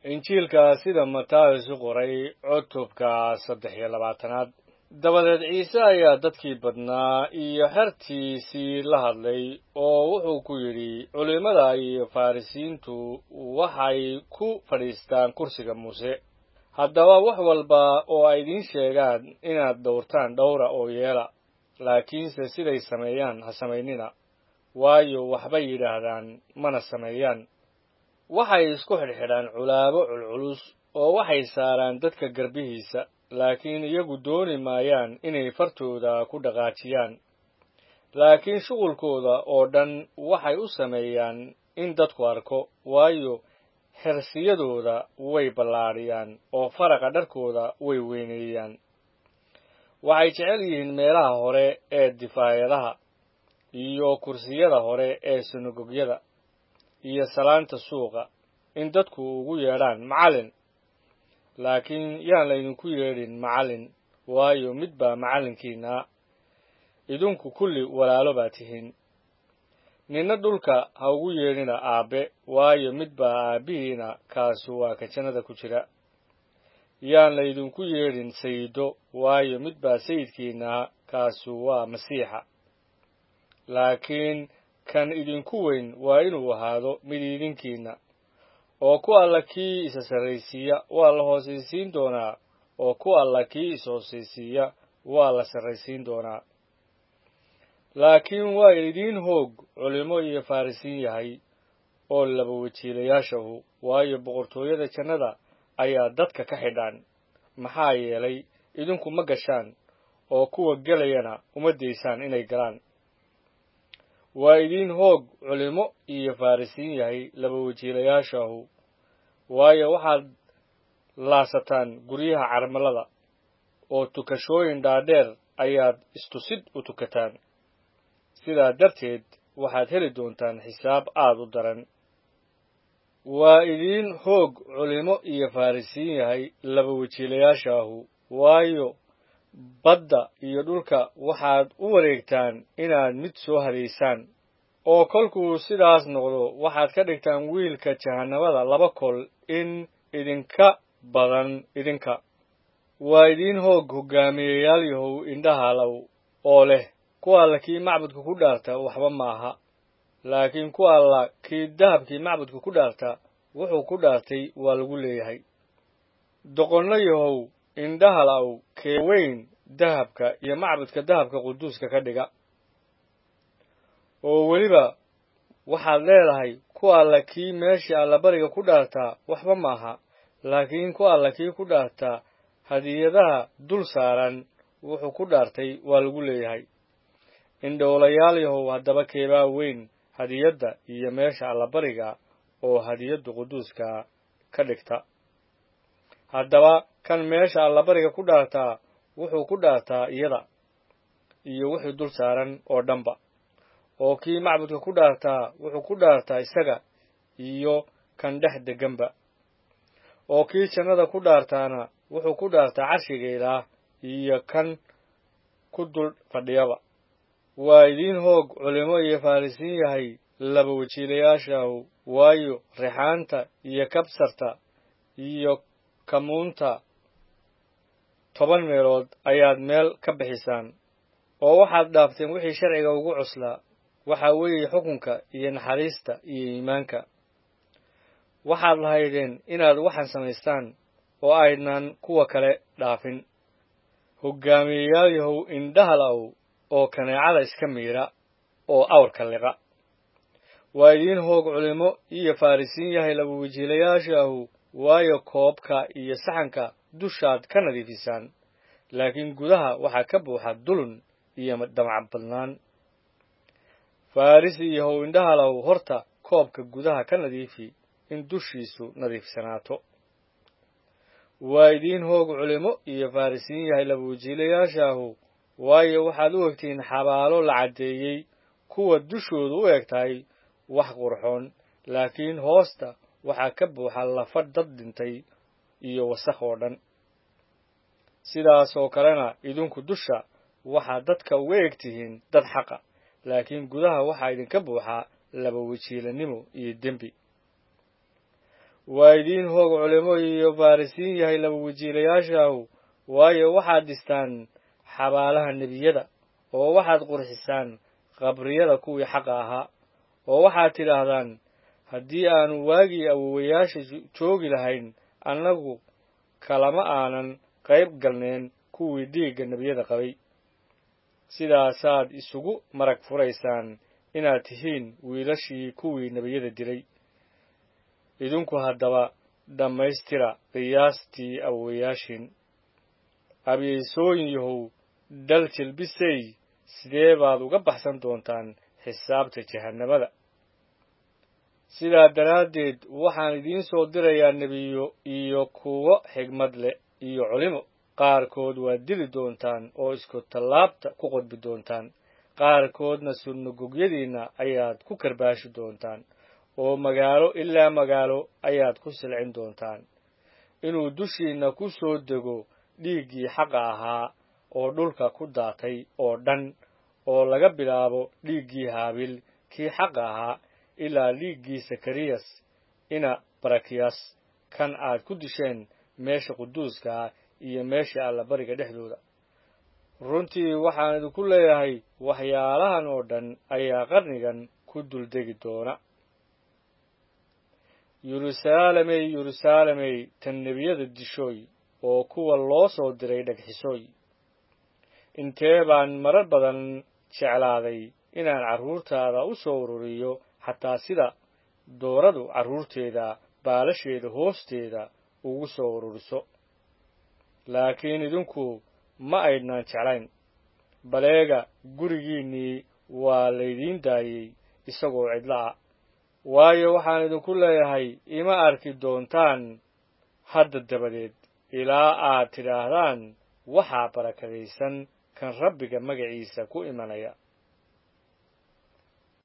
injiilka sida mataayos u qoray cutubka saddex iyo labaatanaad dabadeed ciise ayaa dadkii badnaa iyo xertiisii la hadlay oo wuxuu ku yidhi culimmada iyo farrisiintu waxay ku fadhiistaan kursiga muuse haddaba wax walba oo ay idiin sheegaan inaad dhowrtaan dhowra oo yeela laakiinse siday sameeyaan ha samaynina waayo waxbay yidhaahdaan mana sameeyaan waxay isku xidhxidhaan culaabo culculus oo waxay saaraan dadka garbihiisa laakiin iyagu dooni maayaan inay fartooda ku dhaqaajiyaan laakiin shuqulkooda oo dhan waxay u sameeyaan in dadku arko waayo xersiyadooda way ballaadhiyaan oo faraqa dharkooda way weyneeyaan waxay jecel yihiin meelaha hore ee difaayadaha iyo kursiyada hore ee sinagogyada iyo salaanta suuqa in dadku ugu yeedhaan macallin laakiin yaan laydinku yeedhin macallin waayo mid baa macallinkiinaa idinku kulli walaalo baa tihiin ninna dhulka ha ugu yeedhina aabbe waayo mid baa aabbihiina kaasu waa ka jannada ku jira yaan laydinku yeedhin sayido waayo mid baa sayidkiinaa kaasu waa masiixa laakiin kan idinku weyn waa inuu ahaado mid idinkiina oo ku alla kii isa sarraysiiya waa la hoosaysiin doonaa oo ku alla kii is-hoosaysiiya waa la sarraysiin doonaa laakiin waa idiin hoog culimmo iyo farrisiin yahay oo laba wajiilayaashahu waayo boqortooyada jannada ayaa dadka ka xidhaan maxaa yeelay idinku ma gashaan oo kuwa gelayana uma daysaan inay galaan waa idiin hoog culimmo iyo farrisiin yahay laba wajiilayaashahu waayo waxaad laasataan guryaha carmalada oo tukashooyin dhaadheer ayaad istusid u tukataan sidaa darteed waxaad heli doontaan xisaab aad u daran waa idiin hoog culimmo iyo farrisiin yahay laba wajiilayaashaahu waayo badda iyo dhulka waxaad u wareegtaan inaad mid soo hadaysaan oo kolkuu sidaas noqdo waxaad ka dhigtaan wiilka jahannamada laba kol in idinka badan idinka waa idiin hoog hoggaamiyeyaal yahow indhahalow oo leh ku alla kii macbudka ku dhaarta waxba maaha laakiin ku alla kii dahabkii macbudka ku dhaarta wuxuu ku dhaartay waa lagu leeyahay doqonno yahow indhahalow kee weyn dahabka iyo macbudka dahabka quduuska ka dhiga oo weliba waxaad leedahay ku alla kii meeshii allabariga ku dhaartaa waxba maaha laakiin ku alla kii ku dhaartaa hadiyadaha dul saaran wuxuu ku dhaartay waa lagu leeyahay indhoolayaal yahow haddaba keebaa weyn hadiyadda iyo meesha allabariga oo hadiyadda quduuska ka dhigta haddaba kan meesha allabariga ku dhaartaa wuxuu ku dhaartaa iyada iyo wixii dul saaran oo dhanba oo kii macbudka ku dhaartaa wuxuu ku dhaartaa isaga iyo kan dhex deganba oo kii jannada ku dhaartaana wuxuu ku dhaartaa carshiga ilaah iyo kan ku dul fadhiyaba waa idiin hoog culimmo iyo farrisiin yahay laba wajiilayaashaahu waayo rixaanta iyo kabsarta iyo kamuunta toban meelood ayaad meel ka bixisaan oo waxaad dhaafteen wixii sharciga ugu cuslaa waxaa weeye xukunka iyo naxariista iyo iimaanka waxaad lahaydeen inaad waxaan samaystaan oo aydnaan kuwa kale dhaafin hoggaamiyeyaal yahow indhahalow oo kaneecada iska miidha oo awrka liqa waa idiin hoog culimmo iyo farrisiin yahay laba wajiilayaashaahu waayo koobka iyo saxanka dushaad ka nadiifisaan laakiin gudaha waxaa ka buuxa dulun iyo damac badnaan farrisi yahow indhahalow horta koobka gudaha ka nadiifi in dushiisu nadiifsanaato waa idiin hoog culimmo iyo farrisiin yahay laba wajiilayaashaahu waayo waxaad u egtihiin xabaalo la caddeeyey kuwa dushoodu u eg tahay wax qurxoon laakiin hoosta waxaa ka buuxa lafa dad dhintay iyo wasakh oo dhan sidaas oo kalena idinku dusha waxaad dadka uga eg tihiin dad xaqa laakiin gudaha waxaa idinka buuxaa laba wajiilanimo iyo dembi waa idiin hoog culimo iyo baarisiin yahay laba wajiilayaashaahu waayo waxaad dhistaan xabaalaha nebiyada oo waxaad qurxisaan qabriyada kuwii xaqa ahaa oo waxaad tidhaahdaan haddii aanu waagii awowayaasha joogi lahayn annagu kalama aanan qayb galneen kuwii dhiigga nebiyada qabay sidaasaad isugu marag furaysaan inaad tihiin wiilashii kuwii nebiyada dilay idinku haddaba dhammaystira qiyaastii awowayaashiin abiyeysooyin yahow dhal jilbisay sidee baad uga baxsan doontaan xisaabta jahannamada sidaa daraaddeed waxaan idiin soo dirayaa nebiyo iyo kuwo xigmad leh iyo culimo qaarkood waad dili doontaan oo isku tallaabta ku qodbi doontaan qaarkoodna sunnagogyadiinna ayaad ku karbaashi doontaan oo magaalo ilaa magaalo ayaad ku silcin doontaan inuu dushiinna ku soo dego dhiiggii xaqa ahaa oo dhulka ku daatay oo dhan oo laga bilaabo dhiiggii haabil kii xaqa ahaa ilaa dhiiggii sakariyas ina barakiyas kan aad ku disheen meesha quduuska ah iyo meesha allabariga dhexdooda runtii waxaan idinku leeyahay waxyaalahan oo dhan ayaa qarnigan ku duldegi doona yeruusaalemey yeruusaalemey tan nebiyada dishooy oo kuwa loo soo diray dhagxisooy intee baan marar badan jeclaaday inaan carruurtaada u soo ururiyo xataa sida dooradu carruurteeda baalasheeda hoosteeda ugu soo ururiso laakiin idinku ma aydnaan jeclayn baleega gurigiinnii waa laydiin daayey isagoo cidlo ah waayo waxaan idinku leeyahay ima arki doontaan hadda dabadeed ilaa aad tidhaahdaan waxaa barakadaysan kan rabbiga magaciisa ku imanaya